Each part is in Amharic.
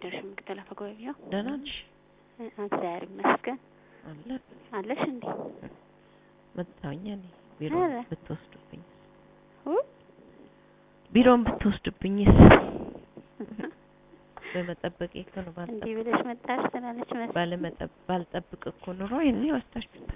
አደርሽ ምክትል አፈ ጉባኤ ቢሮ? ደህና ነሽ? እግዚአብሔር ይመስገን። አለ አለሽ እንዴ? መጣሁኝ እኔ ቢሮ ኧረ። ብትወስዱብኝ ኡ ቢሮውን ብትወስዱብኝስ በመጠበቄ እኮ ነው ባልጠብቅ እንዲህ ብለሽ መጣሽ ትላለች መሰለኝ። ባለመጠብ ባልጠብቅ እኮ ኑሮ ይሄኔ ወስዳችሁታል።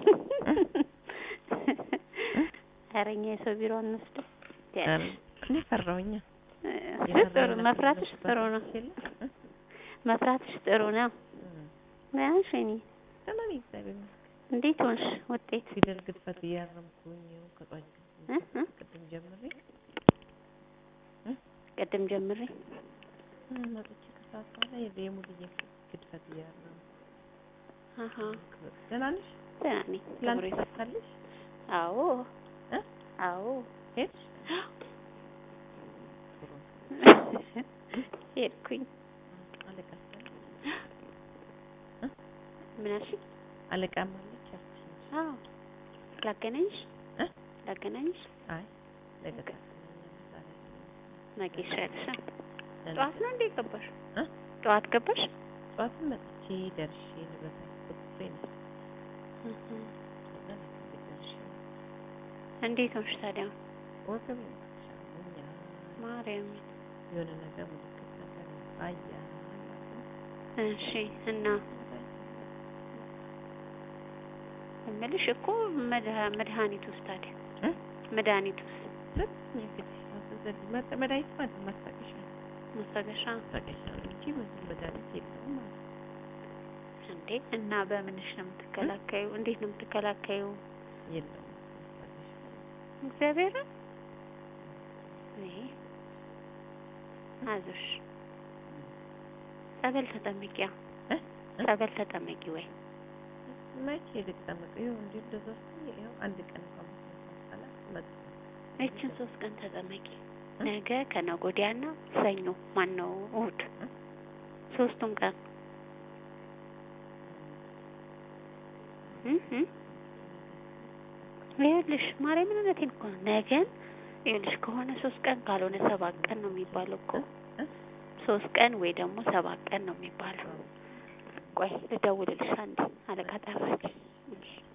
ኧረ እኛ የሰው ቢሮ አንወስድም። ኧረ እኔ ፈራሁኛ። እሱ ጥሩ መፍራትሽ ጥሩ ነው። መፍራትሽ ጥሩ ነው። ደህና ነሽ ወይኔ? ደህና ነኝ እግዚአብሔር ይመስገን። እንዴት ሆንሽ? ውጤት ፊደል ግድፈት እያረምኩኝ ይኸው ከጧት እ እ ቅድም ጀምሬ ቅድም ጀምሬ እ መጥቼ ከሰዓት በኋላ የለ የሙሉዬ ግድፈት እያረምኩ አሀ ደህና ነሽ? ደህና ነኝ። ትላንት ክብሩ ይስፋ። ተሳካልሽ? አዎ እ አዎ ሄድሽ? ጥሩ ሄድኩኝ። አለቃ ምን አልሽኝ? አለቃም አለች አልኩሽ እንጂ። አዎ ላገናኝሽ እ ላገናኝሽ አይ ለገጣ ነገ ይሻልሻል። ለነ- ጠዋት ነው እንዴ ገባሽ? እ ጠዋት ገባሽ? ጠዋትም መጥቼ ደርሼ ንብረት አስገብቼ ነው ከዛ ነው ደርሼ እንዴት ሆንሽ ታዲያ? ወገቤ ሻሙኛል ማርያም የሆነ ነገር ምልክት ነገር አያ እሺ። እና እምልሽ እኮ መድሃ- መድኃኒቱስ ታዲያ እ መድኃኒቱስ ሰጥኝ እንግዲህ አዘዘልኝ መጥ መድኃኒት ማለት ማስታገሻ ነው። ማስታገሻ ማስታገሻ ነው እንጂ ብዙ መድኃኒት የለውም ማለት ነው። እንዴ? እና በምንሽ ነው የምትከላከዩ? እንዴት ነው የምትከላከዩ? የለውም ማስታገሻ እግዚአብሔርን እኔ አዞሽ ጸበል ተጠመቂያ እ እ ጸበል ተጠመቂ ወይ መቼ ልጠመቀው? ይኸው እንዲሁ እንደዛ ስትይ ይኸው አንድ ቀን እንኳን መስማት ሳላት መጣ እችን ሶስት ቀን ተጠመቂ። እ? ነገ ከነገ ወዲያና ሰኞ ማን ነው እሑድ እ? ሶስቱም ቀን እ እ ይኸውልሽ ማርያምን እውነቴን እኮ ነው። ነገን ይኸውልሽ ከሆነ ሶስት ቀን ካልሆነ ሰባት ቀን ነው የሚባለው እኮ እ? ሶስት ቀን ወይ ደግሞ ሰባት ቀን ነው የሚባለው። ቆይ ልደውልልሽ አንዴ አለቃ ጠራች። እሺ